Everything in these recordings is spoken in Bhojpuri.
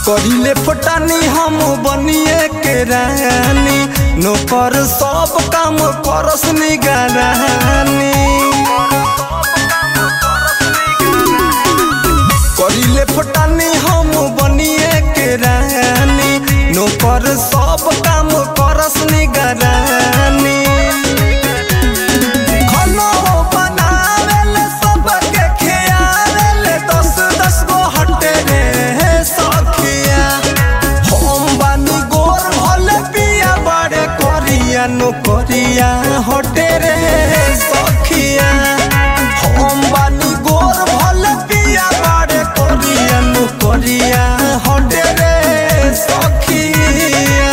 करिले फटानी हम बनिए के रानी नौकर सब काम करस निगरानी करिले फटानी हम बनिए के रानी नौकर सब काम करस निगरानी खाना बनावेले सबके खियावेले दस दस गो हटे रे सखिया हम बानी गोर भले पिया बड़े करिया नो करिया हटे रे सखिया हम बानी गोर भले पिया बड़े करिया नो करिया हटे रे सखिया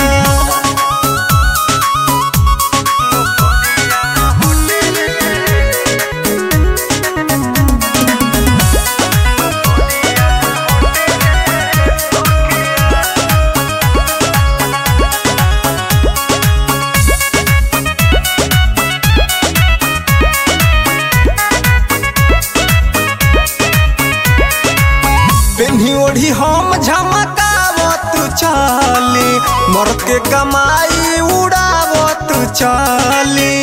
पेन्ही ओढ़ी हम झमकावत चली मर्द के कमाई उड़ावत चली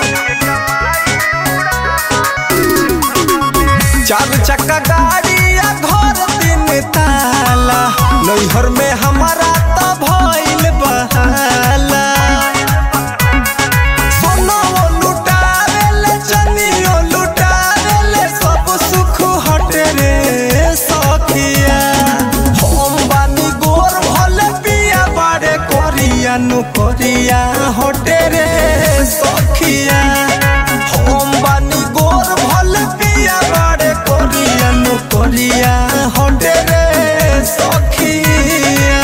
चार चक्का गाड़ी या घर तीन ताला नैहर में हमारा तो भइल बहाला सोनाओ लुटावेले चनियो लुटावेले सब सुख हटे रे सखिया हम बानी गोर भले पिया बाड़े करिया नु करिया हटे रे सखिया हम बानी गोर भले पिया बाड़े करिया नु करिया हटे रे सखिया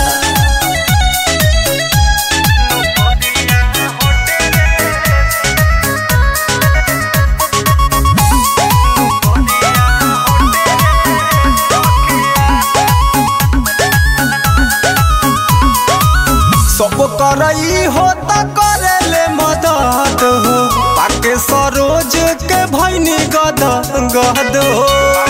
सब करई हो त करेले मदद हो पाके सरोज के भैनी गद गद हो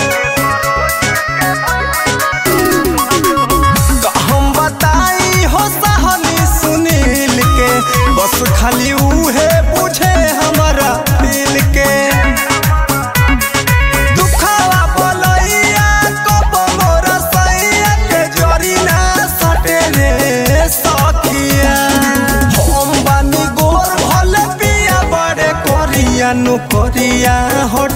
का हम बताई हो सहनी सुनील के बस खाली उहे बुझे हमारा दिल के दुखावा बोलैया कब मोर सैया के जरी ना सटे रे सखिया हम बानी गोर भले पिया बड़े करिया नु करिया हट